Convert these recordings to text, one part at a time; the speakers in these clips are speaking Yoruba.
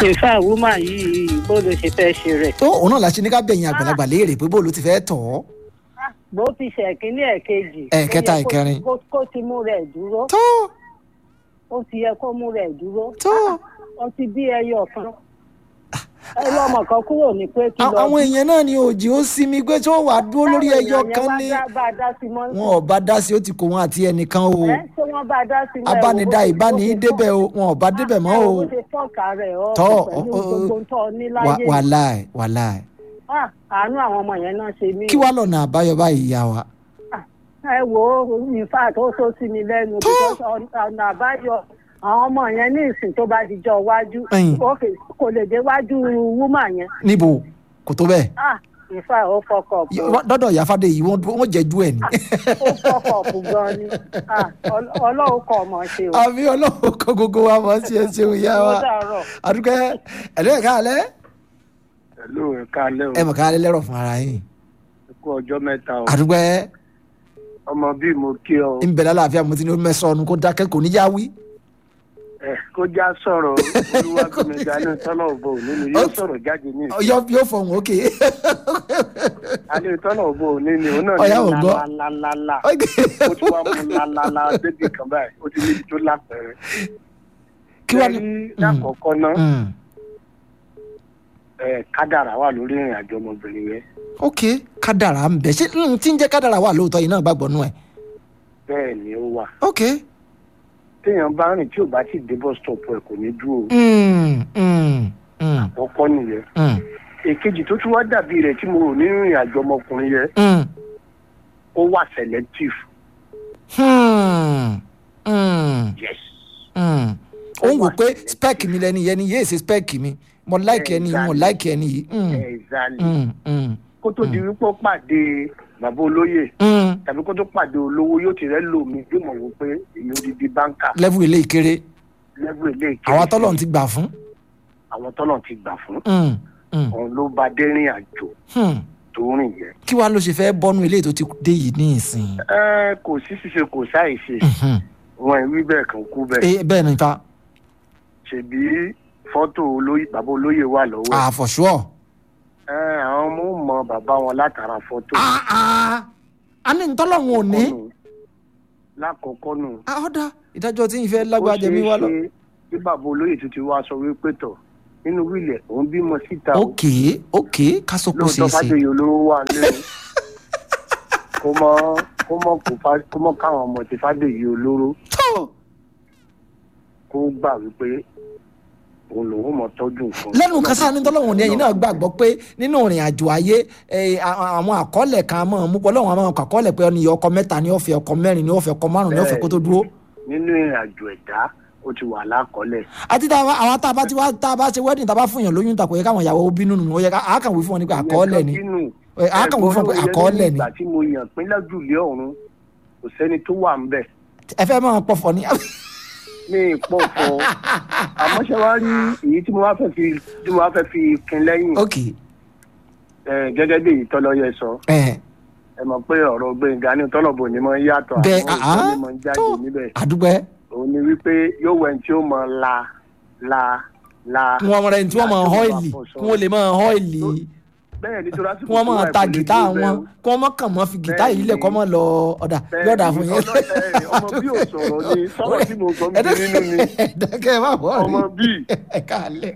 ìfẹ́ wúmà yìí bó ló ṣe fẹ́ ṣe rẹ̀. tó òun náà la ṣe ní ká bẹ̀yìn àgbàlagbà léèrè pé bó ló ti fẹ́ tọ̀ ọ́. bó ti ṣe ẹ̀kíní ẹ̀kejì. Ẹ̀kẹta, ó yẹ kó- ìkẹrin. kó kó ti mú rẹ̀ dúró. tó ó ti yẹ kó mú rẹ̀ dúró. tó ó ti bí ẹyọ kan. ẹyọ ọmọ kan kúrò ní pé kí lọ. àwọn èèyàn náà ni òjì ó sinmi pé tí wọ́n wà dúró lórí ẹyọ kan ní bá a dá sí mọ́. wọn ò bá dá sí ó ti kó wọn àti ẹnìkan o ẹ ṣé wọ́n bá a dá sí mọ́. ẹ wo abánidá bó- ìbáni bó ṣe débẹ̀ o wọn ò bá débẹ̀ mọ́ o bó ṣe fọ́ọ̀kà rẹ̀ ọ́ tọ́ pẹ̀lú ọ- ọ- gbogbo tó ní láyé. wà- wàláì wàláì Ah, àánú àwọn ọmọ yẹn náà ṣe mí. kí wàá lọ́nà àbáyọ báyìí ìyá wa. ẹ wo in fact ó tó sí mi lẹ́nu because ọ̀nà àbáyọ àwọn ọmọ yẹn ní ìsìn tó bá dijọ́ iwájú Ẹ̀yìn. okay, kò lè dé wájú wúmà yẹn níbo kò tó bẹ́ẹ̀ ah in fact ó fọkọ̀ Y- wọ́n- dọ́dọ̀ ìyá fàdé yìí wọ́n wọ́n jẹ́jú ẹ̀ ní. ó fọkọ̀ ọ̀pù gan ni ah Ọl- ọlọ́run kọ̀ ọmọ ṣe o. àmì ọlọ́run kọ́ gbogbo wa mọ̀ sí ẹ ṣeun ìyá wa ó dàárọ̀. àdúgbò ẹ̀lẹ́ ẹ̀ka alẹ́ Hello, ẹ káalẹ́ o. ẹ mọ̀ ká alẹ́ lẹ́rọ̀ fún ara yín Ẹ kú ọjọ́ mẹ́ta o. àdúgbò Ọmọ bíi mo kí ọ. ń bẹ̀rẹ̀ àlàáfíà mo ti ní ó mẹ́sàn-án ọ̀nù kó dákẹ́ kò ní já wí. Ẹ kó já sọ̀rọ̀ olúwàgbẹ̀mẹ̀gà náà tọ́lọ̀ òbò òní ni yóò sọ̀rọ̀ jáde ní ìsìn. yóò yóò fọhùn òkè. Alẹ́ tọ́lọ̀ òbò òní ni òun náà Ọ̀yá ò ní gbọ́. lálálálá. Ó ti wá mú lálálá débi kan báyìí. Ó ti ní ibi tó lápẹ̀rẹ̀. kí wàá ní. Ṣé rí lákọ̀ọ́kọ́ náà Mm. ẹ, kádàrá wà lórí ìrìn àjò ọmọbìnrin yẹn. ok kádàrà ń bẹ ṣé mm, tí ń jẹ́ kádàrà wà lóòótọ́ yìí náà gbàgbọ́ nù ẹ̀. Bẹ́ẹ̀ ni ó wà. ok. Téèyàn bá rìn tí ò bá ti dé bus stop ẹ̀ kò ní dúró. Mm, mm, mm, Àkọ́kọ́ nìyẹn. mm, Èkejì tó tún wá dàbí rẹ̀ tí mo rò nínú ìrìn àjò ọmọkùnrin yẹn mm. ó wà selective. Hmm, mm, Yes. mm. ó ń wò pé spec mi lẹni yẹn ni yéé ṣe spec mi mo like ẹni yìí mo Exactly. like ẹni yìí. Mm, Exactly. mm, mm, kó tó di wípé ó pàdé bàbá olóyè mm. tàbí kó tó pàdé olówó yóò ti rẹ́ lò mí yóò mọ̀ wò pé èyí ó di di báńkà level ilé ìkéré lẹ́gbẹ̀ẹ́ ilé ìkéré àwọn tọ́lọ̀ ti gbà fún. àwọn tọ́lọ̀ ti gbà fún Mm, mm, òun ló bá dé rìn àjò hmm. tó rìn yẹn. kí wàá ló ṣe fẹ́ bọ́nú ilé tó ti dé yìí ní ìsìn. ẹ kò sí ṣíṣe kò sáì ṣe Mhm. wọn ìwí bẹ́ẹ̀ kan kú bẹ́ẹ̀ Eh, bẹ́ẹ̀ ni fa ṣèbí fọ́tò olóyè bàbá olóyè wà lọ́wọ́ ẹ̀. ah for sure. ẹ àwọn ọmọ ò mọ bàbá wọn látara fọ́tò. ah ah a ní ntọ́lọ́hún ò ní. lákọ̀ọ́kọ́ nù. ah ọ̀dà ìdájọ́ tí ń fẹ́ lágbájá jẹ mí wá lọ. ó ṣeé ṣe kí bàbá olóyè tuntun wá sọ wípé tọ̀ nínú wílẹ̀ òun bímọ síta o. ok ok kásòkò ṣe lóòótọ́ é ṣe. fàdéyé olóró wà lẹ́nu kó mọ kó mọ kó fa kó mọ káwọn ọmọ ti fàdéyé olóró tó kó gbà wípé òun lòun mọ tọ́jú nǹkan. lẹ́nu kásá ní tọ́lọ́hún ní ẹ̀yin náà gbàgbọ́ pé nínú ìrìn àjò ayé eh, a- àwọn àkọọ́lẹ̀ kan mọ̀ mú pọ̀ lọ́wọ́ àwọn àkọọ́lẹ̀ pé ọ̀nìyàn ọkọ mẹ́ta ní ọ̀fẹ́ ọkọ mẹ́rin ní ọ̀fẹ́ ọkọ márùn-ún ní ọ̀fẹ́ kó tó dúró. nínú ìrìn àjò ẹ̀dá ó ti wà lákọọ́lẹ̀. àti tá a bá- àwọn tá a bá ti wá tá a bá ṣe wedding tá a bá fún yàn lóyún tàkó yẹ káwọn ìyàwó bínú nù ó yẹ ká a kàn wí fún wọn ní pé àkọọ́lẹ̀ ni Eh, a kàn wí fún wọn pé àkọọ́lẹ̀ ni ìgbà tí mo yàn pín lájúlé ọ̀run kò sẹ́ni tó wà ń bẹ̀ ẹ fẹ́ máa pọ̀fọ̀ ni. ní ìpọ̀fọ̀ àmọ́ ṣe wá rí èyí tí mo wá fẹ́ fi tí mo wá fẹ́ fi kin lẹ́yìn ok eh, gẹ́gẹ́ bí èyí tọ́lọ́yẹ sọ ẹ ẹ mọ̀ pé ọ̀rọ̀ gbẹ̀ngà ní tọ́lọ̀bù ni mo ń yàtọ̀ bẹ́ẹ̀ àwọn ah òṣèlú ni mo ń jáde tó níbẹ̀ àdúgbò ẹ òun ni wípé yóò wẹ̀ tí ó mọ la la la. kí wọ́n rẹ̀ tí wọ́n máa họ́ìlì kí wọ́n lè máa họ́ìlì bẹ́ẹ̀ ni tó kí wọ́n máa ta gìtá wọn kí wọ́n máa kàn mọ́ fi gìtá yìí lẹ̀ kọ́ mọ́ lọ ọ̀dà yọ̀dà fún yẹn. ọmọ bí ò sọ̀rọ̀ ni sọ̀rọ̀ tí mo sọ bí nínú ni ẹ̀ẹ́dẹ́gẹ́ má bọ̀ ọmọ bíi. ẹ káàlẹ́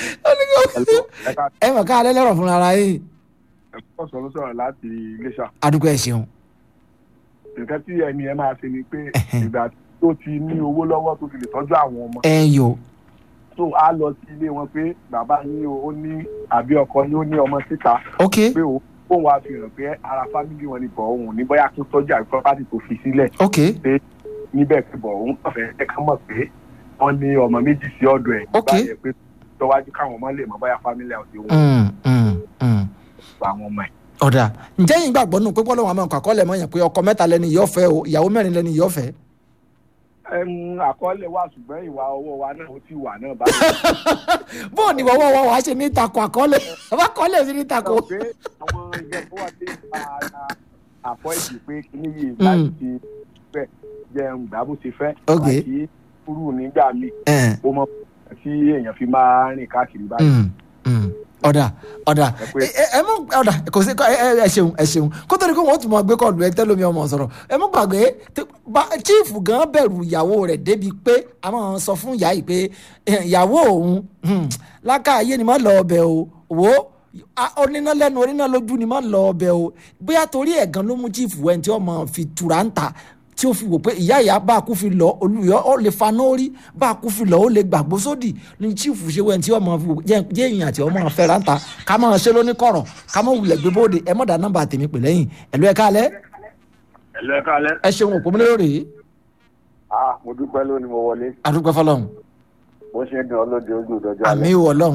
ẹ mọ̀ káàlẹ́ lẹ́rọ̀ fúnra ara yìí ẹ̀kọ́ sọ̀rọ̀ sọ̀rọ̀ láti iléṣà àdúgbò ẹ̀ ṣeun nǹkan tí ẹni ẹ máa ṣe ni pé ìgbà tó ti ní owó lọ́wọ́ tó ti lè tọ́jú àwọn ọmọ ẹ yò tó á lọ sí ilé wọn pé bàbá yín o ó ní àbí ọkọ yín ó ní ọmọ síta ok pé òun òun wá fi hàn pé ara fámìlì wọn ni bọ̀ òun ní bóyá kó tọ́jú àbí pọ́pátì tó fi sílẹ̀ ok níbẹ̀ pé bọ̀ òun kàn fẹ́ ká mọ̀ pé wọ́n ní ọmọ méjì sí ọ̀dọ̀ ẹ̀ Ok. nígbà yẹn pé tọ́wájú káwọn ọmọ lè mọ bóyá fámìlì àwọn ti wọ́n Mm, mm, mm. gba àwọn ọmọ ẹ̀. ọ̀dà ǹjẹ́ yín gbàgbọ́ nù pé bọ́lá wọn àmọ́ àkọọ́lẹ̀ mọ́ yẹn pé ọkọ mẹ́ta lẹ́ni yóò fẹ́ o ìyàwó mẹ́rin lẹ́ni yóò fẹ́. Ẹm, àkọọ́lẹ̀ wà ṣùgbọ́n ìwà ọwọ́ wa náà ó ti wà náà báyìí. bóò ni wọ́wọ́ wọ́n wá ṣe ní takò àkọọ́lẹ̀ àbá àkọọ́lẹ̀ sí ní takò. sọ pé àwọn ẹgbẹ́ tó wà sí ara àpọ̀ ìdì pé kíní yìí láti ti fẹ́ jẹun gbà bó ti fẹ́ Ok. àti kúrú nígbà míì Ẹ̀, ó mọ tí èèyàn fi máa rìn káàkiri báyìí. Mm, mm. ọ̀dà ọ̀dà Ẹ pé- ẹ ẹ mú ọ̀dà kò sí ẹ ẹ ẹ ṣeun ẹ ṣeun kó tó di kó wọ́n tún máa gbé kọ́ọ̀lù ẹ tẹ́lómi ọmọ sọ̀rọ̀ ẹ mú gbàgbé tí- bá- chief gan bẹ̀rù ìyàwó rẹ̀ débi pé a máa sọ fún ìyá yìí pé eh, ìyàwó òun hmm, lákàáyé ni má lọ ọbẹ̀ o wò ó a- oníná lẹ́nu oníná lójú ni má lọ ọbẹ̀ o bóyá torí ẹ̀ gan ló mú chief wẹ̀ tí ó máa fi tura ń ta tí ó fi wò pé ìyá ìyá bá a kú fi lọ olùyọ ó lè faná orí bá a kú fi lọ ó lè gbàgbó sódì ní chief ṣe wẹ́n tí ọmọ fi wò jẹ́ jẹ́ èèyàn àti ọmọ fẹ́ra ń ta ká máa ṣe lóní kọ̀rọ̀ ká máa wulẹ̀ gbé bóde ẹ mọ̀dà nọ́mbà tèmi pè lẹ́yìn ẹ̀lú ẹ̀ka alẹ́ ẹ̀lọ́ ẹ̀ka alẹ́. ẹ ṣeun òpó mílẹ̀ lórí ah mo dúpẹ́ lónìí mo wọlé àdúgbò fọlọ́hún bó ṣe ń dùn ọlọ́dẹ ojú ìdọ́jọ́ àmì alẹ́ ìwọ ọlọ́hún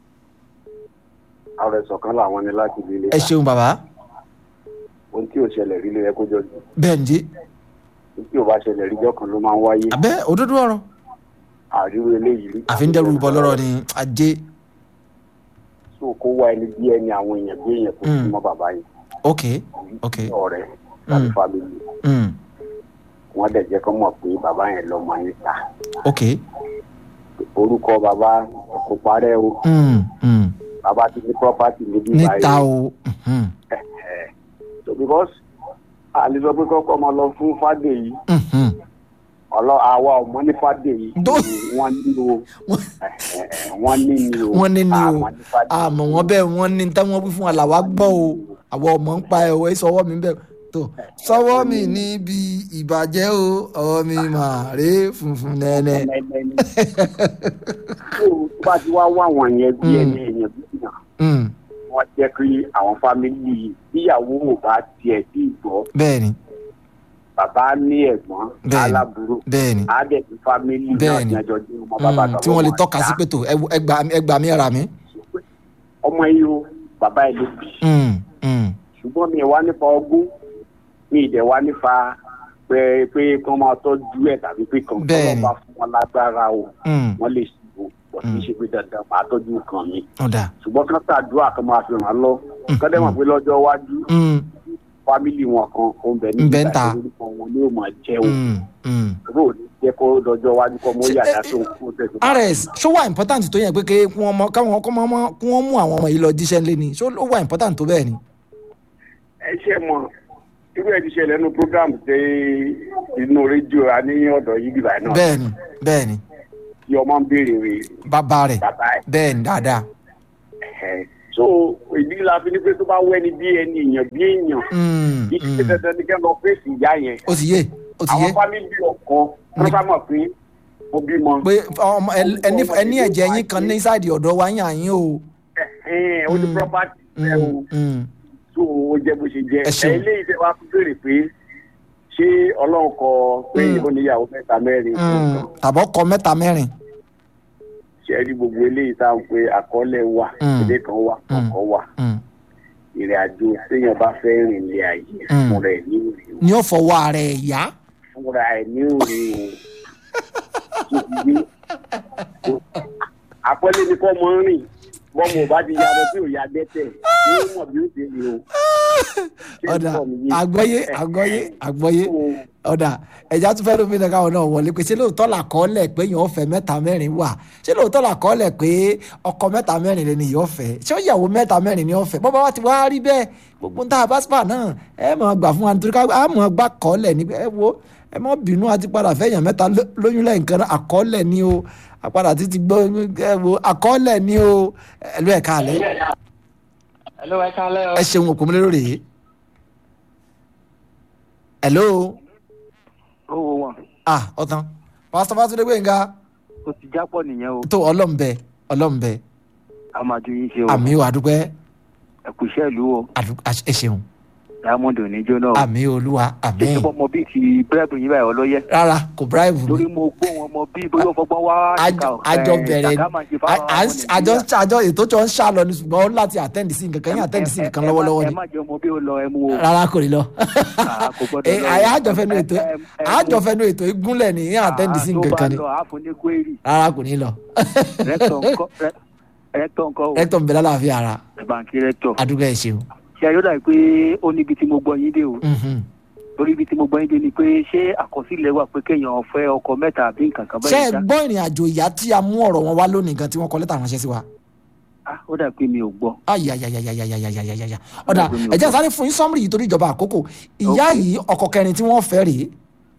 ààrẹ sọ̀kan làwọn ni láti ilé ilé ẹ ṣeun bàbá ohun tí ò ṣẹlẹ̀ rí ló yẹ kó jọjú bẹ́ẹ̀ ǹjẹ́ ohun tí ò bá ṣẹlẹ̀ rí jọ́ kan ló máa ń wáyé abẹ́ òdodo ọ̀rọ̀ àríwó eléyìí rí. àfi ń dẹ́rù bọ́ lọ́rọ̀ ni ajé so kó wá ẹni bí ẹni àwọn èèyàn bí èèyàn kò Mm. sí mọ́ bàbá yìí ok ok ọ̀rẹ́ tàbí Mm. fámìlì mm, wọ́n dẹ̀ jẹ́ kó mọ̀ pé bàbá yẹn lọ́mọ yín ta ok orúkọ bàbá kò parẹ́ o mm, mm. bàbá ti ní property níbí níta o mhm, so because àlè sọ pé kọ́kọ́ máa lọ fún fàdé yìí mhm. ọlọ́ àwa ọmọ ní fàdé yìí Dó- wọ́n ní o wọ́n ní ni o wọ́n ní ni o àmọ́ ní fàdé àmọ́ wọn bẹ́ẹ̀ wọ́n ní táwọn wí fún wa làwa gbọ́ o àwọn ọmọ ń pa ẹ̀wọ̀ sọwọ́ mi bẹ́ẹ̀ tó sọwọ́ mi níbi ìbàjẹ́ o ọwọ́ mi mà rè funfun nẹ́nẹ́. tó bá ti wá wá àwọn yẹn bí Mm. ẹni èèyàn bí èèyàn Mm, wọ́n jẹ́ kí àwọn fámìlì tíyàwó ò bá tiẹ̀ sí ìgbọ́ bẹ́ẹ̀ni bàbá ní ẹ̀gbọ́n Bẹ́ẹ̀ni. aláburú bẹ́ẹ̀ni àádẹ́bí fámìlì náà Bẹ́ẹ̀ni. ní ẹjọ́ dín ọmọ bàbá Mm, àtàwọn tí wọ́n lè ọmọ tọ́ka sí àdá. pé tó ẹ- ẹ gbà mí- ẹ gbà mí ẹ̀rà mi. ọmọ yìí o bàbá ẹ̀ ló bì í Mm, mm, ṣùgbọ́n mi wá nípa ogún mi ìdẹ̀ wá nípa pé pé kí wọ́n máa tọ́jú ẹ̀ tàbí pé kàn kí Bẹ́ẹ̀ni. wọ́n bá fún wọn lágbára o mm. wọ́n lè ṣubú bọ̀ kì í ṣe pé dandan máa tọ́jú nǹkan mi ọ̀dà ṣùgbọ́n kí wọ́n ṣàdúrà kan máa fi ràn án lọ kọ́dẹ́ mọ̀ pé lọ́jọ́ iwájú Mm, fámìlì wọn kan ó ń bẹ Ń bẹ ń ta. orúkọ wọn ni ó máa jẹ́ o mm, mm. ró ò ní jẹ́ kó lọ́jọ́ iwájú kọ́ mọ́ Ṣé- yàrá ẹ- tó ń kó tẹ̀sán. rs ṣó wà important tó yẹn pé kí wọ́n mọ káwọn kọ́ mọ́ kí wọ́n mú àwọn ọmọ yìí lọ jíṣẹ́ ńlẹ̀ ni ṣó ó wà important tó bẹ́ẹ̀ ni. ẹ ṣe mọ irú ẹ ti ṣẹlẹ̀ nínú program tẹ inú rédíò a ní ọ̀dọ̀ yìí bíbá náà bẹ́ẹ̀ni bẹ́ẹ̀ni tí ọmọ ń béèrè rè bàbá rẹ̀ bàbá ẹ̀ bẹ́ẹ̀ni dáadáa. ẹ̀ so ìdí la fi ní pé tó bá wẹ́ni bí ẹni èèyàn bí èèyàn Mm, kì í ṣe mm. dandan ní kẹ́ lọ fèsì ìyá yẹn ó ti yé ó ti yé àwọn fámìlì ọkọ wọn bá mọ̀ pé mo bímọ pé ọmọ ẹ- ẹni ẹni ẹ̀jẹ̀ yín kan ní sáàdì ọ̀dọ̀ wa yín àyín o. ẹ̀hìn ó ní Mm. property ẹ̀ o Mm, mm. tó o jẹ́ bó ṣe jẹ́ Ẹ ṣeun. ẹ̀ eléyìí tẹ́ wá fún béèrè pé ṣé ọlọ́run kọ pé Mm. ó níyàwó mẹ́ta mẹ́rin Mm. tàbọ̀ kọ mẹ́ta mẹ́rin. ṣe rí gbogbo eléyìí tá à ń pe àkọọ́lẹ̀ wà Mm. ilé kan wà Mm. ọkọ̀ wà Mm. ìrìn àjò téèyàn bá fẹ́ rìn lé ayé Mm. fúnra ẹ̀ ní òrì o ní ó fọwọ́ ara ẹ̀ yá. fúnra ẹ̀ ní òrì o tó fi gbé àpọ́lé ni kọ́ mọ́ rìn bọ́mọ ò bá ti yàrá tí ò ya dẹ́tẹ̀ ní ó mọ̀ bí ó ti rìn o. Ṣé ọ̀dà ìfọ̀ mi yé? àgbọ́yé àgbọ́yé àgbọ́yé ọ̀dà ẹ̀já tún fẹ́ẹ́ lómi nìkan náà wọlé pé ṣé lóòótọ́ là kọ́ lẹ̀ pé yàn ọ̀fẹ́ mẹ́ta mẹ́rin wà ṣé lóòótọ́ là kọ́ lẹ̀ pé ọkọ mẹ́ta mẹ́rin lè ní ìyọ̀fẹ́ ṣé ó yàwó mẹ́ta mẹ́rin ní ọ̀fẹ́ bọ́bá wa ti wá rí bẹ́ẹ̀ gbogbo ń ta àbáṣpà náà ẹ mọ̀ gbà fún wa nítorí ká á mọ̀ gbà kọ́ lẹ̀ ní ẹ wo ẹ mọ̀ bínú àti padà fẹ́yàn mẹ́ta ló- lóyún lẹ́yìn kan náà àkọọ́lẹ̀ ni o àpadà títí gbọ́ ẹ wo àkọọ́lẹ̀ ni o ẹ ló ẹ̀ ká àlẹ́ Hello, ẹ kálẹ́ o. ẹ ṣeun òkú mi lórí rèé hello Ó wo wọn. ah ọ̀tán pásítọ̀ Fátúndé Gbénga O ti jápọ̀ nìyẹn o. tó ọlọ́m̀bẹ ọlọ́m̀bẹ A máa ju yín ṣe o. àmì ò àdúpẹ́ Ẹ kú iṣẹ́ ìlú o. àdú- àṣ- ẹ ṣeun Diamond ò ní jóná o. àmì olúwa àmì Ṣé ọmọ bíi ti bírẹ́bù yín báyìí ọlọ́yẹ? rárá kò bíráìbù mi Lórí mo gbọ́ wọn ọmọ bíi bóyá ọfọgbọ́n wá. àjọ àjọ bẹ̀rẹ̀ ni À- à ń- àjọ àjọ ètò tí wọ́n ń ṣàlọ ni ṣùgbọ́n ó láti àtẹ́ǹdì sí nǹkan kan yín àtẹ́ǹdì sí nǹkan lọ́wọ́lọ́wọ́ Ẹ ni má jẹ́ ọmọ bí ó lọ ẹ mú o. rárá kò ní lọ Ah, kò gbọ́dọ̀ Eh, lọ. àyà àjọfẹ́nu ètò Ẹ- ẹ- ẹ- àjọfẹ́nu ètò ìgúnlẹ̀ ni yín àtẹ́ǹdì sí nǹkan kan ni Tó bá lọ, àfún ní kwérì. rárá kò ní lọ Rẹ́tọ̀ ńkọ́ rẹ́- rẹ́tọ̀ ńkọ́ o. rẹ́tọ̀ ń bẹ lálàáfíà ara Bàǹkì rẹ́tọ̀. àdúgbò ẹ̀ ṣeun Ṣé ayọ́dà pé ó níbi tí mo gbọ́ yín dé o. Mhm. torí ibi tí mo gbọ́ yín dé ni pé ṣé àkọsílẹ̀ wà pé kéèyàn fẹ́ ọkọ mẹ́ta àbí nǹkan kan ṣé ẹ báyìí ṣá gbọ́ ìrìn àjò ìyá tí a mú ọ̀rọ̀ wọn wá lónìí gan tí wọ́n kọ lẹ́tà ránṣẹ́ sí wa. Ah, ó dà pé mi ò gbọ́. ayayayayayayayaya ọ̀dà Ọ̀dà mi ò ẹ̀jẹ̀ gbọ́. sáré fún yín sọ́mùrì yìí torí ìjọba àkókò ìyá Ok. yìí ọkọ kẹrin tí wọ́n fẹ́ rèé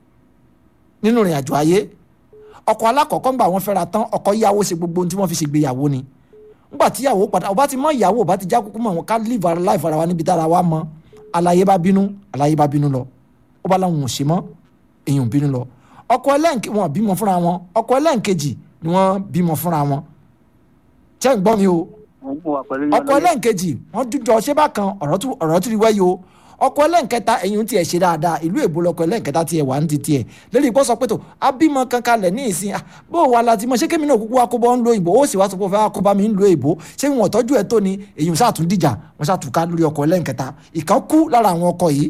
nínú ìrìn àjò ayé ọkọ alákọ̀ọ́kọ́ ńgbà wọ́n fẹ́ra tán ọkọ yíyàwó ṣe gbogbo ohun tí wọ́n fi ṣègbéyàwó ni ńgbà tí ìyàwó padà ọba ti mọ ìyàwó ọba ti já kúkú mọ wọn ká live our life ara wa níbi tára wa mọ aláyé bá bínú aláyé bá bínú lọ ó bá láwọn ò ṣe mọ èyàn ò bínú lọ ọkọ ẹlẹ́ǹkejì wọn bímọ fúnra wọn ọkọ ẹlẹ́ǹkejì ni wọ́n bímọ fúnra wọn ṣé ń gbọ́ mi o mo ń bọ̀ wá pẹ̀lú yín ọkọ lọ́yẹ̀. ẹlẹ́nkejì wọ́n dúdú ọṣẹ́ bákan ọ̀rọ̀ tún ọ̀rọ̀ tún rí wáyé o ọkọ ẹlẹ́nkẹta ẹ̀yìn tiẹ̀ ṣe dáadáa ìlú èbó lọkọ ẹlẹ́nkẹta tiẹ̀ wà ní ti tiẹ̀ lórí ìpọ́sọ pé tó abímọ kankan lẹ̀ ní ìsìn ah, bó o wà láti mọ ṣé kémi náà kúkú akóbọ̀ ń lo ìbò ó sì wá sọ pé ó fẹ́ akóbá mi ń lo ìbò ṣé wọn tọ́jú ẹ̀ tó ni èyí sáà tún dìjà wọn sáà tún ká lórí ọkọ ẹlẹ́nkẹta ìkan kú lára àwọn ọkọ yìí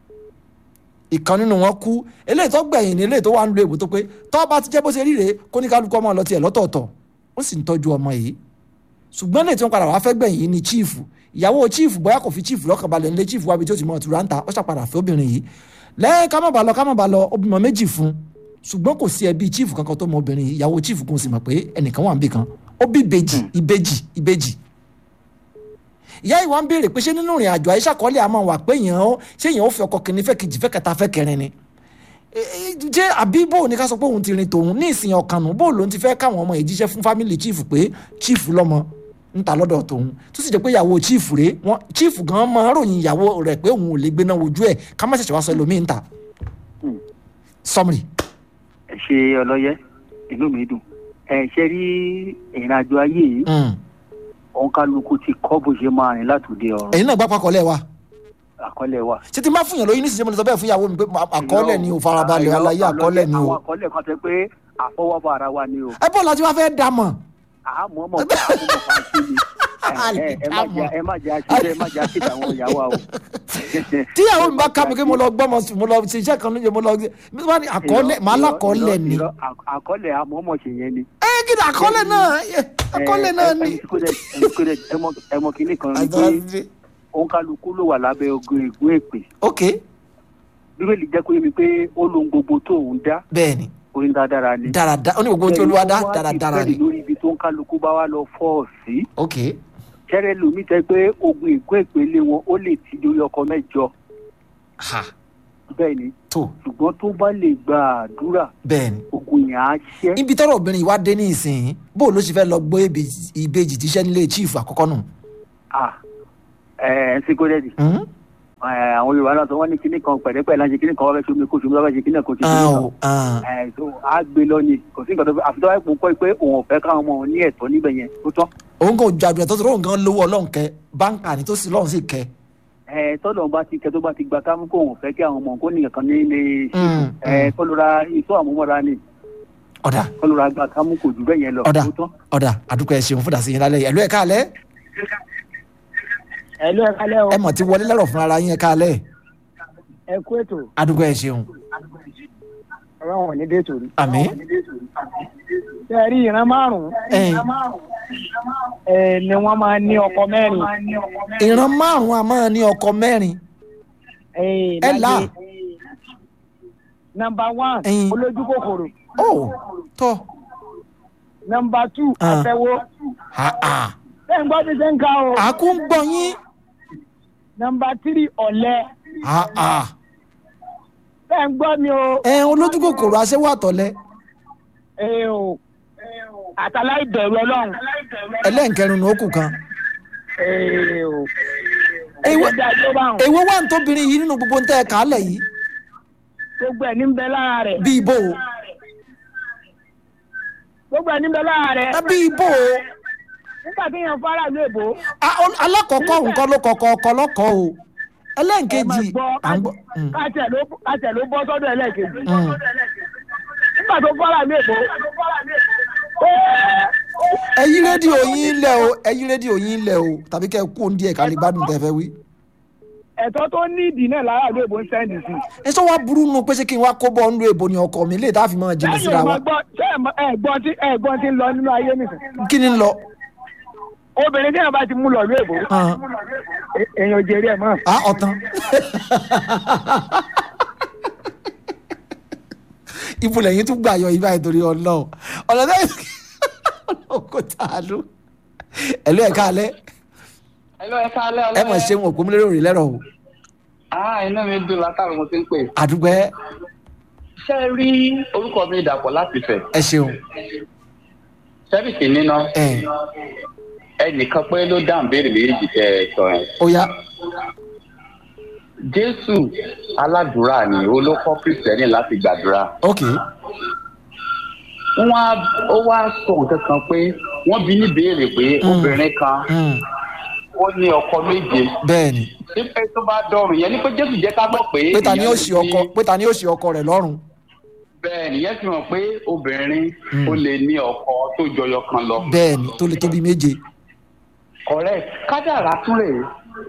ìkan nínú wọn kú eléyìí tó gbẹ̀yìn ní eléyìí tó wà ń lo ìbò tó pé tọ́ bá ti jẹ́ bó ṣe ríre kó ní kálukú ọmọ lọ tiẹ̀ lọ́tọ̀ọ̀tọ̀ ó sì ń tọ́jú ọmọ yìí ṣùgbọ́n lè tí wọ́n padà wá fẹ́ gbẹ̀yìn yìí ni chief ìyàwó chief bóyá kò fi chief lọ́kàn balẹ̀ nílé chief wábi tí ó ti mọ ọ̀tún ráńtà ó ṣàpadà fẹ́ obìnrin yìí lẹ́yìn ká má bàa lọ ká má bàa lọ ó bímọ méjì fún ṣùgbọ́n kò sí ẹbí chief kankan tó mọ obìnrin yìí ìyàwó chief kò sì mọ̀ pé ẹnìkan wà níbì kan ó bí ìbejì ìbejì ìbejì ìyá ìwà ń béèrè pé ṣé nínú ìrìn àjò àyíṣà kọ́lé àmọ́ wà pé èèyàn ó ṣé èèyàn ó fi ọkọ kìíní fẹ́ kejì fẹ́ kẹta fẹ́ kẹrin ni jẹ́ àbí bó ní ká sọ pé òun ti rin tòun ní ìsìn ọ̀kanù bó lòun ti fẹ́ káwọn ọmọ yìí jíṣẹ́ fún fámìlì chief pé chief lọ́mọ ń ta lọ́dọ̀ tòun tó sì jẹ́ pé ìyàwó chief rèé wọn chief gan máa ń ròyìn ìyàwó rẹ̀ pé òun ò lè gbéná wojú ẹ̀ ká má ṣẹ̀ṣẹ̀ wá sọ ẹlòmíì ń ta. sọmrì. ẹ ṣe ọlọ́yẹ inú mi dùn ẹ ṣe rí ìrìn àjò ayé yìí òun kálukú ti kọ́ bó ṣe máa rìn látòdì ọ̀run ẹ̀yin náà gbá pakọ̀lẹ̀ wa àkọlẹ̀ wa. ṣé tí n bá fún yàn lóyún nísìsiyìí mo lè sọ bẹ́ẹ̀ fún ìyàwó mi pé àkọọ́lẹ̀ ni ò farabalẹ̀ aláyé àkọọ́lẹ̀ ni àwọn o. àkọlẹ̀ kan tẹ pé àfọwọ́bọ ara wa ni o ẹ bọ́ láti wá fẹ́ dà mọ̀. àmọ́ mọ̀ pé àmọ́ mọ̀ fà sí ni ẹ ẹ má jẹ́ ẹ má jẹ́ àṣìṣe ẹ má jẹ́ àṣìṣe àwọn ìyàwó wa o. tíyàwó mi bá ká mi kí mo lọ gbọ́ mo sì- mo lọ ṣe iṣẹ́ kan lóye mo lọ mi bá ní àkọọ́lẹ̀ màá lákọọ́lẹ̀ ni. Irọ́, à- àkọlẹ̀ àmọ́ mọ̀ ṣe yẹn ni. ẹ kí ni àkọọ́lẹ̀ náà ẹ, àkọọ́lẹ̀ náà ni. ẹ mọ kínní kan ni pé òun kálukú ló wà lábẹ́ ogun ègún èpè ok bíbélì jẹ́ kó yé mi pé ó lohun gbogbo tó òun dá bẹ́ẹ̀ni orin dáadáa ni. dáradára ó ní gbogbo ohun tí olúwa dá Ẹni tó wá dáradára ni dìpẹ́ndì lórí ibi tó ń kálukú bá wá lọ fọ́ ọ sí. ok kẹ́rẹ́ lomi tẹ́ pé ogun ègún èpè lé wọn ó lè ti lórí ọkọ mẹ́jọ ha bẹ́ẹ̀ ni tó ṣùgbọ́n tó bá lè gba àdúrà bẹ́ẹ̀ni ogun yẹn á ṣẹ́. ibi tọrọ obìnrin yìí wá dé ní ìsìn bó ló ṣe fẹ́ lọ gbé ìbejì- ìbejì tíṣẹ́ nílé chief àkọ́kọ́ nù. Ah, ẹ ẹ ṣe kó dẹ́dì. Hmm? Ẹ, àwọn yorùbá náà sọ wọ́n ní kíní kan pẹ̀lẹ́pẹ̀lẹ́ láti kíní kan wọ́n fẹ́ ṣe omi kó ṣe omi lọ́wọ́ ṣe kíní kan kó ṣe kíní Ah, kan. o, ah. ẹ tó a gbé lọ ni kò sí nǹkan tó fẹ́ àfi tó wáyé pò ń kọ́ pé òun ò fẹ́ káwọn ọmọ òun ní ẹ̀tọ́ níbẹ̀ yẹn tó tán. òun kò ju àdúrà tó tó lóun gan lówó ọlọ́run kẹ báńkà ni tó sì lọ́run sì kẹ. ẹ tọ́lọ̀ bá ti kẹ tó bá ti gba kámú kó òun fẹ́ kí àwọn ọmọ kó ní nǹkan ní ilé Mm, ẹ kọlura iṣọ́ àmúmọ́ra ni ọ̀dà kọlura gba kámú kò jù bẹ́ẹ̀ yẹn lọ ọ̀dà tó tán. ọ̀dà àdúgbò ẹ̀ ṣeun fún dàsí yín lálẹ́ yìí ẹ̀lú ẹ̀ káalẹ́ ẹ ló ẹ kálẹ́ o ẹ mọ̀ tí wọlé lẹ́rọ̀ fún ara yín ẹ̀ káalẹ́ ẹ kú ètò àdúgbò ẹ̀ ṣeun ọ̀rọ̀ wọn ní déètò rí. àmín ṣe rí ìran márùn-ún ẹ̀yìn ẹ ni wọ́n máa ní ọkọ mẹ́rin. ìran márùn-ún a máa ní ọkọ mẹ́rin ẹ ẹ là nọmba one Ẹyin. olójú kòkòrò ó tọ́ nọmba two Ah. àtẹwó àà ṣé ń gbọ́ bí ṣe ń ka o àkú ń gbọ́ yín nọmba three ọ̀lẹ àà ṣé ń gbọ́ mi o ẹ̀ olójú kòkòrò aṣẹ́wó àtọ̀lẹ́ ẹ o àtàlà ìbẹ̀rù ọlọ́run ẹlẹ́nkẹrin ní òkú kan ẹ o Èwo- ẹ̀wọ́n dá tó bá wọn èwo wà ń tóbìnrin yìí nínú gbogbo ń tẹ́ ẹ̀ kálẹ̀ yìí gbogbo ẹ̀ ní bẹ lára rẹ̀ bí ibo o gbogbo ẹ̀ ní bẹ lára rẹ̀ ẹ bí ibo o nígbà tí yẹn fara ìlú èbó A- ol- alákọ̀ọ́kọ́ nǹkan ló kọ̀ọ̀kọ́ ọkọ lọ́kọ̀ o ẹ máa ẹlẹ́nkejì gbọ́ à ń gbọ́ Mm, káṣẹ̀ ló káṣẹ̀ ló bọ́ sọ́dọ̀ ẹlẹ́ẹ̀kejì mm. nígbà tó fara ìlú èbó ẹ yí rédíò yín lẹ̀ o ẹ yí rédíò yín lẹ̀ o tàbí kẹ́ ẹ kú òun díẹ̀ ká lè gbádùn tẹ́ fẹ́ wí. ẹ̀tọ́ tó ní ìdí náà lára ìlú èbó ń sẹ́ndì sí ẹ sọ wá burú nu pé ṣé kí n wá kó bọ́ ọ́nú èbó ni ọkọ mi lè tá a fi máa jìnnà lẹ́yìn síra ọmọ wa gbọ́ ṣé ẹ̀gbọ́n tí ẹ̀gbọ́n tí ń lọ nínú ayé nìkan kí ni ń lọ. obìnrin tí yẹn bá ti mú lọ ìlú èbó Ah. e- èèyàn ò jèrè ẹ̀ mọ́ a ọ̀tán ibo lẹ́yìn tún gbà yọ ibà ìtorí ọlọ́run ọ̀nà náà ọlọ́run kò tà á lù ẹ̀lú ẹ̀ka alẹ́ Hello, ẹ káalẹ́ ẹ mọ̀ ṣe wọn òpó múlẹ́rọ̀ rí lẹ́rọ̀ o Ah, inú mi dùn látàrí mo ti ń pè. àdúgbẹ́ Ṣé ẹ rí orúkọ mi dàpọ̀ láti fẹ̀? ẹ ṣeun Sẹ́bìkì níná. ẹ Ẹnìkan pé ló dáhùn béèrè méjì tẹ ẹ sọ yẹn. ó yá Jésù aládùúrà ni ó ló kọ́ Kristẹni láti gbàdúrà. ok Wọ́n á ó wá sọ nǹkan kan pé wọ́n bi ní béèrè pé obìnrin kan mm, ó ní ọkọ méje. bẹ́ẹ̀ ni Ṣé pé tó bá dọrùn yẹn ni pé Jésù jẹ́ ká mọ̀ pé. pé ta ni ó èèyàn ṣe lè ọkọ ní- pé ta ni ó ṣe ọkọ rẹ̀ lọ́rùn Bẹ́ẹ̀ nìyẹn fi hàn pé obìnrin Mm. ó lè ní ọkọ tó jọyọ kan lọ. bẹ́ẹ̀ ni tó lè tóbi méje correct kádàrá tún rèé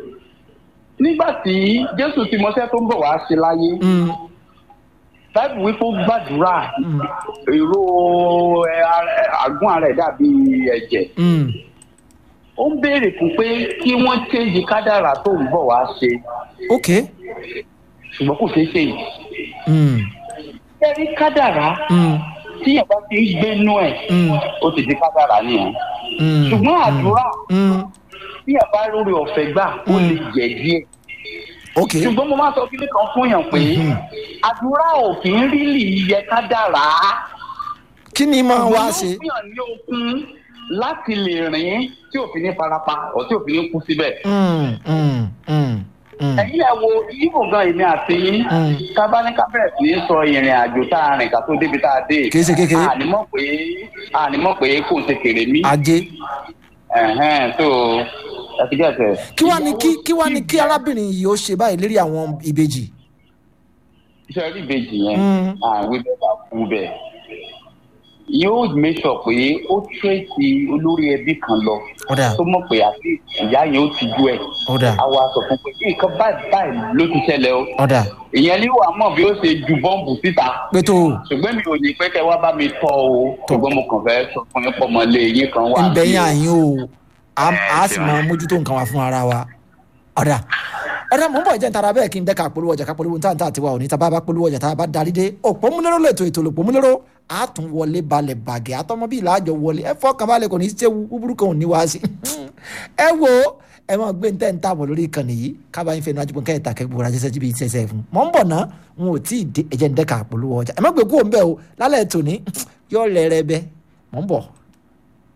nígbà tí jésù ti mọṣẹ́ tó ń bọ̀ wá ṣe láyé Mm, báyìí wípé ó gbàdúrà mm, èrò ẹ, ara- àgún ara ẹ̀ dàbí ẹ̀jẹ̀ mm, ó ń béèrè fún pé kí wọ́n change kádàrá tó ń bọ̀ wá ṣe ok ṣùgbọ́n kò ṣeé ṣe yìí mm, ẹ̀rí kádàrá mm, tíyẹn bá ti ń gbénú ẹ̀ mm, ó ti di kádàrá nìyẹn mm, ṣùgbọ́n àdúrà mm, tíyẹn bá lórí ọ̀fẹ́ gbà ó lè jẹ̀ díẹ̀ ok ṣùgbọ́n mo máa sọ kíní kan fún yàn pé Mhm. àdúrà ò kì í rí lì yẹ ká dára. kí ni máa wá yóò ṣe fún yàn ní okun láti lè rìn tí òfin ní farapa ọ̀ tí òfin ní kú síbẹ̀. Mm, mm, mm, mm, ẹ̀yin ẹ̀ wo ibo gan èmi àti yín Mm. kábáníkà bẹ̀rẹ̀ sí ní sọ ìrìn àjò tá a rìn ká tó débi tá a dé. Kìí ṣe kékeré. ànímọ̀ pé ànímọ̀ pé kò ṣe kèrè mí. ajé ẹ̀hẹ́n tó ẹ ti gẹ̀ẹ́sẹ̀. kí wá ní kí kí wá ní kí arábìnrin yìí ó ṣe báyìí lérí àwọn ìbejì iṣẹ́ rí ìbejì yẹn Mm. àwọn ibẹ̀ bá kú bẹ̀ yóò make sure pé ó tírèsì olórí ẹbí kan lọ ọ̀dà tó mọ̀ pé àti ìyá yẹn ó ti jú ẹ̀ ọ̀dà á wá sọ fún pé kí nǹkan báyìí báyìí ló ti ṣẹlẹ̀ o ọ̀dà ìyẹn ní wàá mọ̀ bí ó ṣe ju bọ́ǹbù síta pétó ṣùgbọ́n mi ò ní pẹ́ kẹ́ wá bá mi tọ́ o ṣùgbọ́n mo kàn fẹ́ sọ fún yín pọ̀ mọ́ lé yín kan wá ń bẹ yín o. àyín o a Ẹ, a sì ṣe mọ wá. mójútó nǹkan wa fún ara wa ọ̀dà ọ̀dà mò ń bọ̀ jẹ́ ntara bẹ́ẹ̀ kí n dẹ́ka polówó ọjà ká polówó ntá ntá tiwa òní tá a bá bá polówó ọjà tá a bá darí dé òpó múlẹ́rọ́ lẹ́tọ̀ ètò òlòpó múlẹ́rọ́ a tún wọlé balẹ̀ bàgẹ́ àtọmọ bíi làájọ wọlé ẹ fọkàn balẹ̀ kò ní í ṣe búburú kan ò ní wá sí ẹ wo ẹ máa gbé ntẹ́ ntá bọ̀ lórí ìkànnì yìí kábàáyín fẹ́ẹ́ náà jùpọ̀ kẹ́ẹ̀ta kẹ́gbọ̀n rajẹ́sẹ́ jíbi ìṣẹ̀ṣẹ̀ fún mọ̀ ń bọ̀ ná n ò tí ì dé ẹ̀jẹ̀ ń dẹ́ka polówó ọjà ẹ má gbé kúrò ń bẹ́ẹ̀ o lálẹ́ tòní yóò lẹ́rẹ́ bẹ́ mọ̀ ń bọ̀.